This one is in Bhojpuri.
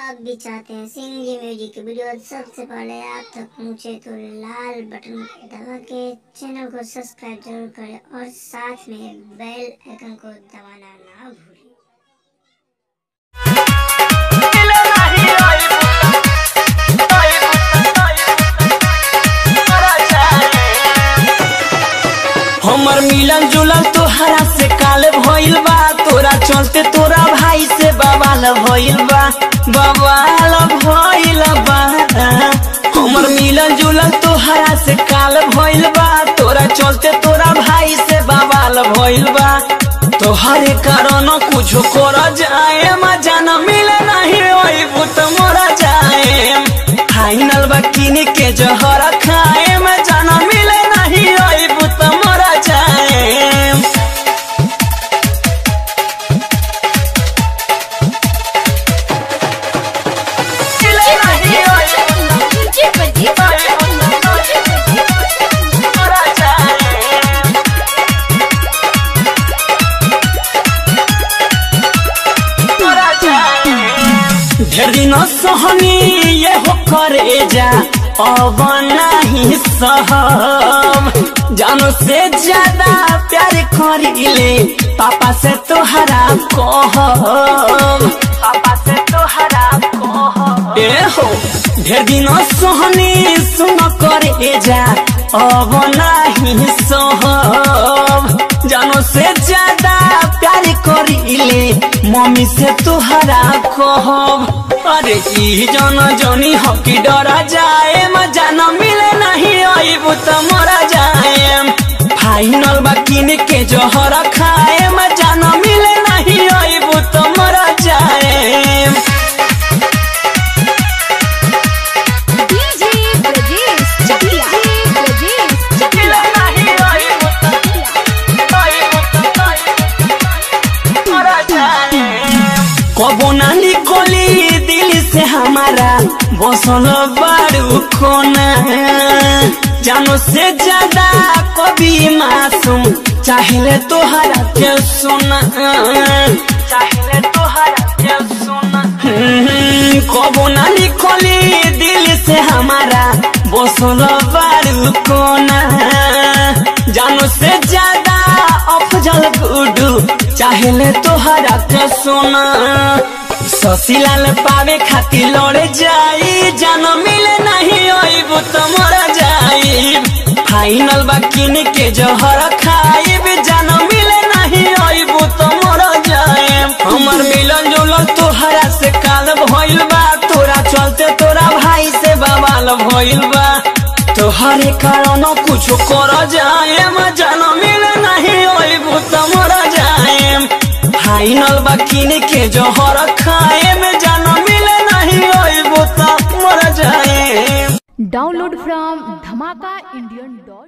आप भी चाहते हैं सिंह जी म्यूजिक की वीडियो सबसे पहले आप तक पहुंचे तो लाल बटन को दबा के चैनल को सब्सक्राइब जरूर करें और साथ में बेल आइकन को दबाना ना भूलें हमर मिलन जुलल तोहरा से काल भइल बा तोरा चलते तोरा भाई से बवाल भइल बा बवाल भइल बा हमर मिलन जुलल तोहरा से काल भइल बा तोरा चलते तोरा भाई से बवाल भइल बा तोहरे कारण कुछ कर जाए मजा न मिले नहीं ओई बुत मोरा जाए फाइनल बा किन के जहर खाए में जाना मिले नहीं ओई बुत मोरा जाए मिले नहीं ओई मोरा जाए ढेर दिन सहनी ये हो करे जा अब नहीं सहब जानो से ज्यादा प्यार करीले पापा से तोहरा कहब पापा से तोहरा कहब ए हो ढेर दिन सहनी सुन करे जा अब नहीं सहब जानो से ज्यादा प्यार करीले मम्मी से तोहरा कहब अरे ई जन जनी हकी डरा जाए मजा न मिले नहीं अबू त मरा जाए फाइनल बा किन के जहर खाए मजा न मिले नहीं अबू त मरा जाए DJ Brajesh Chakia. Brajesh मिले नहीं अबू त अबू त मरा जाए कबो ना निकली दिल से हमारा बसल बारू कोना जानो से ज्यादा कभी मासूम चाहले तोहरा के सुना चाहले तोहरा के सुना हम्म, कबो ना निकली दिल से हमारा बसल बारू कोना जानो से ज्यादा अफजल गुडू चाहले तोहरा के सोना ससीलाल पावे खातिर लड़े जाई जान मिले नहीं अबू तो मरा जाई फाइनल बा किन के जहर खाइब जान मिले नहीं अबू तो मरा जाए हमर मिलन जुलल तोहरा से काल भइल बा तोरा चलते तोरा भाई से बवाल भइल बा तोहरे कारण कुछ कर जाए जान मिले नहीं अबू तो मरा जाए फाइनल बा किन के जहर खाए में जान मिले नहीं अबू तो मरा जाए Download from dhamakaindian.com.